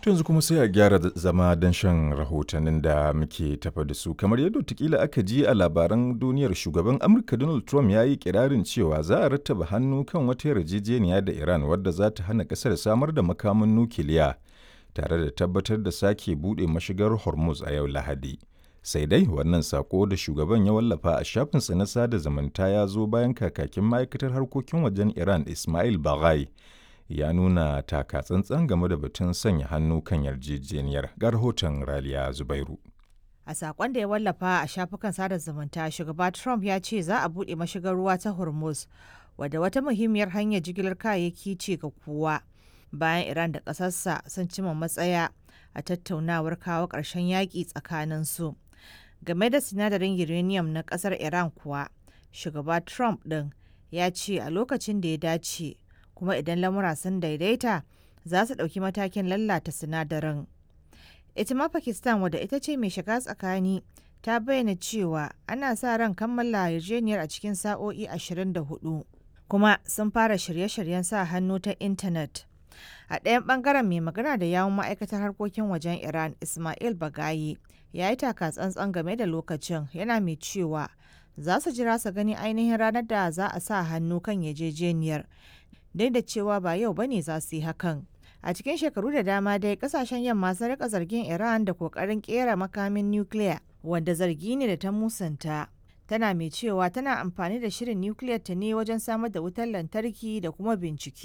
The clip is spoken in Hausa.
yanzu kuma sai a gyara zama don shan rahotannin da muke tafa da su kamar yadda tukila aka ji a labaran duniyar shugaban amurka donald trump ya yi kirarin cewa za a rattaba hannu kan wata yarjejeniya da iran wadda za ta hana kasar samar da makamin nukiliya tare da tabbatar da sake buɗe mashigar hormuz a yau lahadi sai dai wannan sako da shugaban ya wallafa a shafinsa na sada zumunta ya zo bayan kakakin ma'aikatar harkokin wajen iran ismail baghai ya nuna taka tsantsan game da batun sanya hannu kan yarjejeniyar ga rahoton raliya zubairu a sakon da ya wallafa a shafukan sada zumunta shugaba trump ya ce za a buɗe mashigar ruwa ta hormuz wadda wata muhimmiyar hanyar jigilar kayayyaki ce ga kowa bayan iran da ƙasarsa sun cima matsaya a tattaunawar kawo ƙarshen yaƙi tsakanin su game da sinadarin uranium na ƙasar iran kuwa shugaba trump ɗin ya ce a lokacin da ya dace kuma idan lamura sun daidaita za su ɗauki matakin lallata sinadarin. Ita ma Pakistan wadda ita ce mai shiga tsakani ta bayyana cewa ana sa ran kammala yarjejeniyar a cikin sa'o'i 24 kuma sun fara shirye-shiryen sa hannu ta intanet. A ɗayan ɓangaren mai magana da yawun ma'aikatar harkokin wajen Iran Ismail Bagayi ya yi taka tsantsan game da lokacin yana mai cewa za su jira su gani ainihin ranar da za a sa hannu kan yarjejeniyar duk da cewa ba yau bane za su yi hakan. A cikin shekaru da dama dai kasashen yamma sun rika zargin Iran da kokarin kera makamin nukiliya wanda zargi ne da ta musanta. Tana mai cewa tana amfani da shirin nukiliyar ta ne wajen samar da wutar lantarki da kuma bincike.